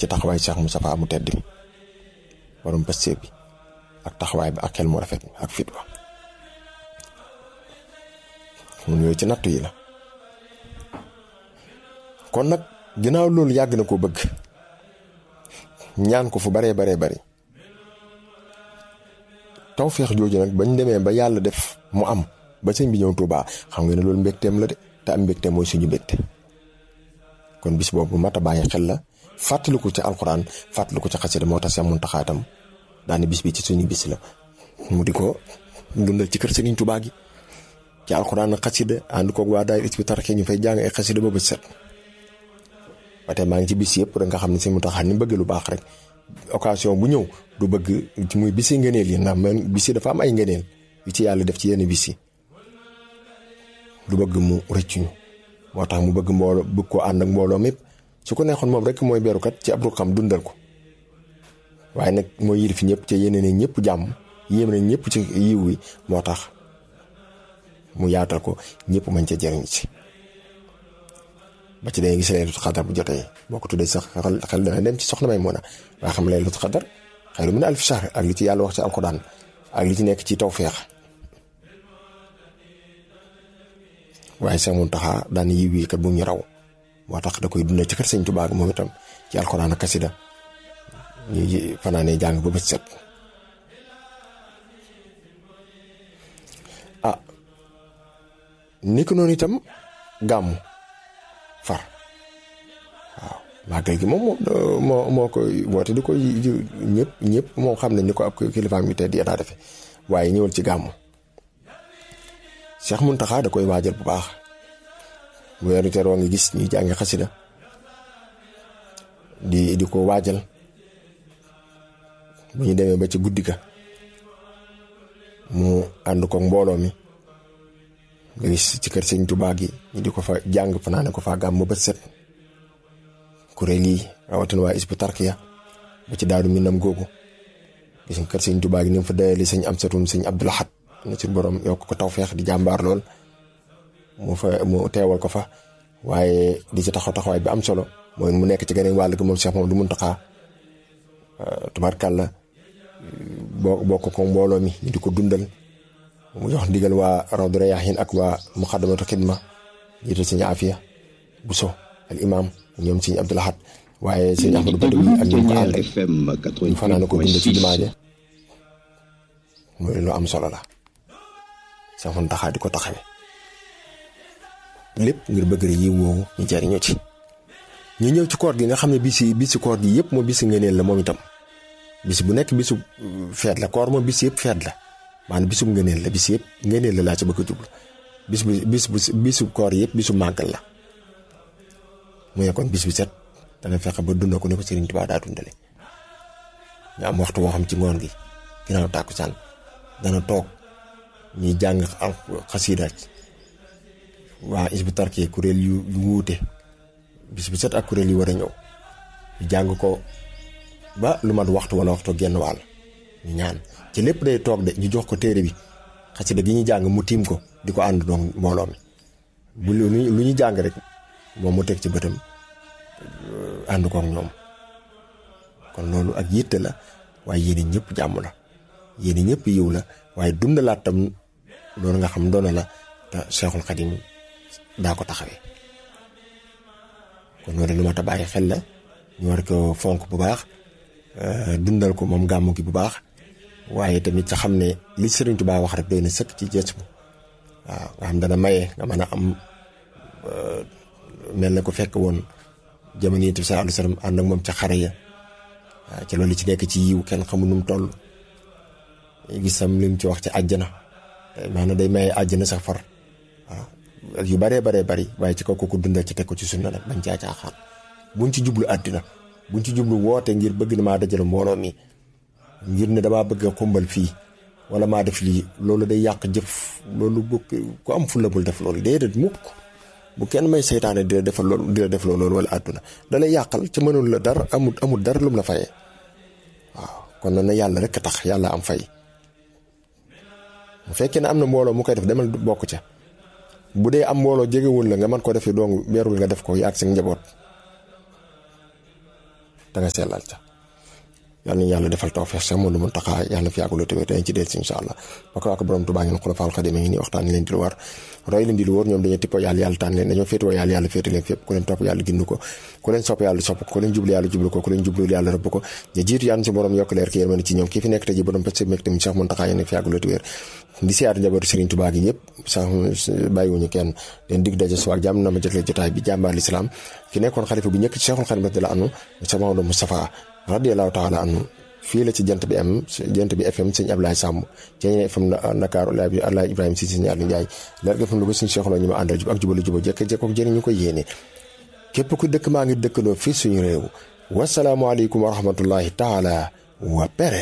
ci taxawaay Cheikh Moustapha mu tedd mi borom pastéef bi ak taxawaay bi ak xel mu rafet ak fit wa mun yooyu ci nattu yi la kon nag ginnaaw loolu yàgg na ko bëgg ñaan ko fu baree baree bari tawféex jooju nag bañ demee ba yàlla def mu am ba sëñ bi ñëw Tuubaa xam nga ne loolu mbégteem la de te am mbégte mooy suñu mbégte kon bis boobu mat a bàyyi xel la fàttaliku ci alxuraan fàttaliku ci xasida moo tax Seex Muntaxaa itam daane bis bi ci suñu bis la mu di ko dundal ci kër Sëriñ Tuubaa gi ci alxuraan ak xasida ànd koog waa daay Hizbut Tarqiyyah ñu fay jàng ay xasida ba bët set ba tey maa ngi ci bis yëpp rek nga xam ne Sëriñ Muntaxaa ni bëgg lu baax rek occasion bu ñëw du bëgg ci muy bisi ngëneel yi ndax man bisi dafa am ay ngëneel yu ci yàlla def ci yenn bis yi du bëgg mu rëccuñu moo tax mu bëgg mbooloo bëgg koo ànd ak mbooloo mépp su ko neexoon moom rek mooy berukat ci ab xam dundal ko waaye nag mooy yilif ñëpp ci yeneen ne ñëpp jàmm yéem nañ ñëpp ci yiw wi moo tax mu yaatal ko ñëpp mañ ca jëriñ ci ba ci day gis laylatul xadar bu jotee boo ko tuddee sax xel xel dana dem ci soxna may mën a waa xam laylatul xadar xayru min alfi shahr ak li ci yàlla wax ci alxuraan ak li ci nekk ci tawféex waaye Seex Muntaxa daan yiw yi kat bu ñu raw moo tax da koy dundal ci kër Sëñ Tuubaa moom itam ci alxuraan ak kasida ñuy fanaanee jàng ba bët set ah ni ko noonu itam gàmmu far waaw màggal gi moom moo moo koy woote di koy ñëpp ñëpp moom xam nañ ni ko ab kilifaam yu tedd yi daa defe waaye ñëwal ci gàmmu Cheikh Muntaxa da koy waajal bu baax weeru teroo nga gis ñuy jàngi xasida di di ko waajal bu ñu demee ba ci guddi ga mu ànd ko mbooloo mi nga gis ci kër sëñ Tuubaa gi ñu di ko fa jàng fanaane ko fa gàmm ba set kuréel yi rawatina waa Hizbut Tarqiyyah ba ci daaru minam googu gis nga kër sëñ Tuubaa gi ni mu fa dayali sëñ Amsatun sëñ Abdul Ahad na ci borom yokk ko tawfeex di jàmbaar lool mu fa mu teewal ko fa waaye di ci taxaw taxawaay bi am solo mooy mu nekk ci geneen wàll gi moom Cheikh moom du Muntaxa tubaarkàlla boo bokk ko mbooloo mi ñu di ko dundal mu jox ndigal waa Rawdu Rayaahiin ak waa Muxaddamatul Xidma jiital sëñ Afiya Buso al imam ñoom sëñ Abdul Ahad waaye sëñ Ahmadu Badawi ak ñu ko ànd ñu fanaan ko dund ci jumaa ja mooy lu am solo la Seex Muntaxa di ko taxawe lépp ngir bëgg rek yi woowu ñu jariñoo ci ñu ñëw ci koor gi nga xam ne bisi bisi koor gi yëpp moom bisi ngëneel la moom itam bis bu nekk bisu feet la koor moom bis yëpp feet la maanaam bisu ngëneel la bis yëpp ngëneel la laa ci bëgg a jublu bis bu bis bu bisu koor yëpp bisu màggal la mu ne kon bis bi set dana fexe ba dund ko ne ko Sëriñ Tuubaa daa dundale ñu am waxtu woo xam ci ngoon gi ginnaaw tàkkusaan dana toog ñuy jàng xasiida waa Hizbut Tarqiyyah kuréel yu yu wuute bis bu set ak kuréel yi war a ñëw ñu jàng ko ba lu mat waxtu wala waxtu genn wàll ñu ñaan ci lépp day toog de ñu jox ko téere bi xasida gi ñu jàng mu tiim ko di ko ànd doon mbooloo mi bu lu lu ñu jàng rek moom mu teg ci bëtam ànd kook ñoom kon loolu ak yitte la waaye yéen ñëpp jàmm la yéen ñëpp yiw la waaye dundalaat tam loolu nga xam doona la te Seexul Xadim daa ko taxawee kon loolu lu mat a bàyyi xel la ñu war ko fonk bu baax dundal ko moom gàmmu gi bu baax waaye tamit sa xam ne li Sëriñ Tuubaa wax rek doy na sëkk ci gës bu waaw nga xam dana maye nga mën a am mel na ko fekk woon jamono yi sallallahu alayhi wa sallam ànd ak moom ca xare ya waaw ci loolu ci nekk ci yiw kenn xamul nu mu toll gis sam li mu ci wax ci àjjana maanaam day maye àjjana sax far waaw yu baree baree bari waaye ci kaw ko dundal ci teg ko ci sunna nag bañ caa caaxaan buñ ci jublu àddina buñ ci jublu woote ngir bëgg na maa dajale mbooloo mi ngir ne damaa bëgg a xumbal fii wala maa def lii loolu day yàq jëf loolu bu ku am fulla bul def loolu déedéet mukk bu kenn may seytaane di la defal loolu di la def loolu wala àdduna da lay yàqal ci mënul la dara amul amul dara lum la fayee waaw kon na yàlla rek tax yàlla am fay bu fekkee ne am na mbooloo mu koy def demal bokk ca bu dee am mbooloo jegewul la nga mën ko defee dong beerul nga def ko yaag seen njaboot da nga sellal ca yàlla nañu yàlla defal tawfeex sax moom lu mun taxaa yàlla na fi yàgguloo tamit dañ ci del si incha allah ba ko ak borom Tuubaa ngeen xulafaal xadim ngi nii waxtaan leen di lu war roy leen di lu wóor ñoom dañoo tippoo yàlla yàlla tànn leen dañoo féetewoo yàlla yàlla féete leen fépp ku leen topp yàlla gindu ko ku leen sopp yàlla sopp ko ku leen jublu yàlla jublu ko ku leen jublu yàlla rëbb ko ñu jiitu yàlla si borom yokk leer ki yërmande ci ñoom kii fi nekk tey ji borom pët mek tamit sax mun taxaa yéen fi yàgguloo wér di siyaatu njabootu Serigne Touba gi ñëpp sax bàyyiwuñu kenn leen dig daje suwaak jàmm na ma jëkle jotaay bi jàmbaar lislaam ki nekkoon xalifa bu ñëkk ci Cheikhul Khadim radiyallahu anhu sa Maodo Moustapha radiyallahu taala anhu fii la ci jant bi am jant bi FM sëñ Ablaye Samb ci ñeneen FM Dakar Alaay Ibrahima si sëñ Aliou Ndiaye leer ga FM lu ko suñu Cheikh ñu ma àndal jub ak jubalu juba jekk jekkook jëriñ ñu ko yéene képp ku dëkk maa ngi dëkkandoo fii suñu réew wasalaamualeykum wa rahmatullahi taala wa pere